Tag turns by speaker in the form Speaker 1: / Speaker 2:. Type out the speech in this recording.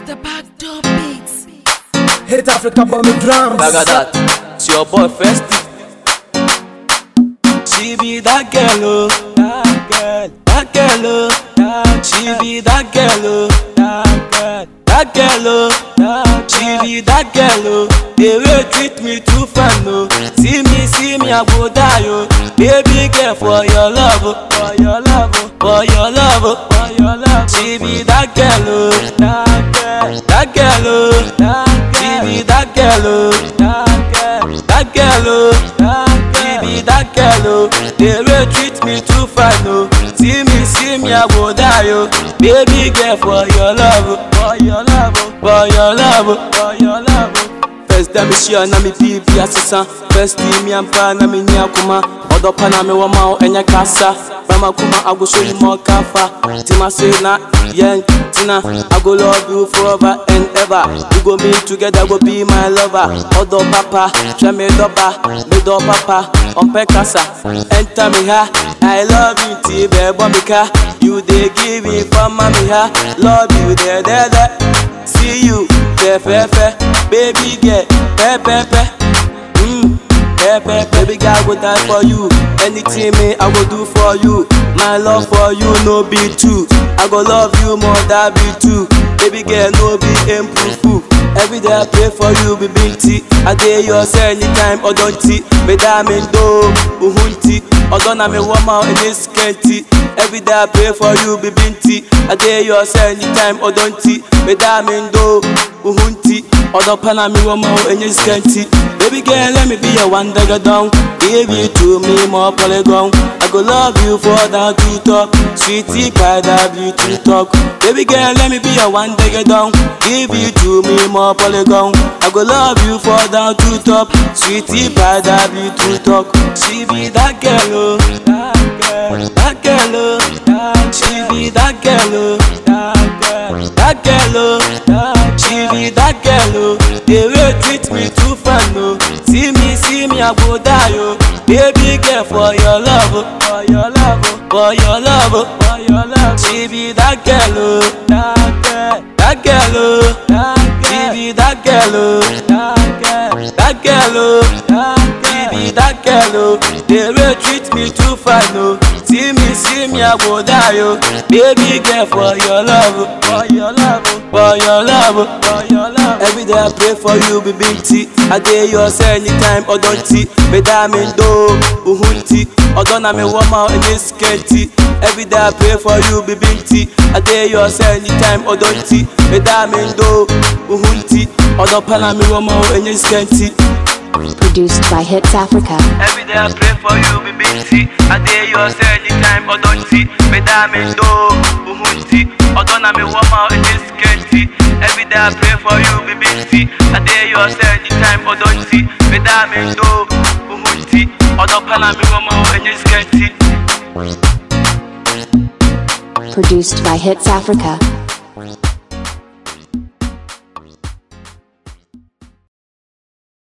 Speaker 1: Mr. Backdoor Beats.
Speaker 2: Hit Africa bomb me drums.
Speaker 3: Like that, it's your boy Festy. She be that girl, oh, that girl, that girl, oh, that she be that girl, oh, that girl, that girl, oh, that she be that girl, oh. The way treat me too fine, oh. See me, see me, I go die, oh. Baby girl, for your love, oh, for your love, oh, for your love, oh, for your love. She be that girl, oh, that girl, that girl, oh, that girl. She be that girl, oh, that girl, that girl, oh, that girl. She be that girl, oh. The way treat me too fine, oh. See me, see me, I go die, oh. Baby girl, for your love, oh, for your love, oh, for your love, oh, for your love, oh. First da me hyia na me bibi asesa First di mi ampa na me ni akoma Ɔdɔ pa na me wɔ ma wo ɛnyɛ kasa Bama kuma agoso ni mo kafa Tima say na yɛn tina I go love you forever and ever We go meet together go be my lover Ɔdɔ papa hwɛ me dɔba me dɔ papa ɔmpɛ kasa Enter me ha I love you ti bɛ bɔ mi ka You dey give me for mami ha Love you there there there See you fẹ́fẹ́fẹ́ baby girl pẹ́pẹ́pẹ́ mm, pẹ́pẹ́ baby girl I go die for you anything me I go do for you my love for you no be two I go love you more than be two baby girl no be improve every day I pray for you be binti I dey yours anytime ọdọnti medami ndo uhunti ọdọ na mi wọ́n ma ẹni sikẹ́ntì every day I pray for you be binti I dey yours anytime ọdọnti medami ndo uhunti ọdọ pa na mi wọ́n ma ẹni sikẹ́ntì baby girl let me be your one dagger down give you to me more polygon I go love you for that to talk sweetie pie that beauty talk baby girl let me be your one dagger down give you to me more polygon I go love you for that to talk sweetie pie that beauty talk she be that girl oh that girl that girl oh that she be that girl oh that girl that girl oh that she be that girl oh the way treat me too fine oh see me see me I go die oh baby girl for your love oh for your love oh for your love oh for your love she be that girl oh that girl that girl oh that girl she be that girl oh that girl that girl oh that girl she be that girl oh the way treat me too fine oh see me see me I go die oh baby girl for your love oh for your love oh for your love oh for your love every day I pray for you be binti I dey yours anytime ọdọnti medami ndo uhunti ọdọ na mi wọ́n ma ẹni sikẹ́ntì every day I pray for you be binti I dey yours anytime ọdọnti medami ndo uhunti ọdọ pa na mi wọ́n ma ẹni sikẹ́ntì.
Speaker 4: Produced by Hits Africa.
Speaker 3: Every day I pray for you, be busy. I dare you anytime, Odonti. Medami ndo, uhunti. Odona me wama in this kenti. Every day I pray for you, be busy. I dare you anytime, Odonti. Medami ndo, uhunti. Odopana me wama in this kenti.
Speaker 4: Produced by Hits Africa.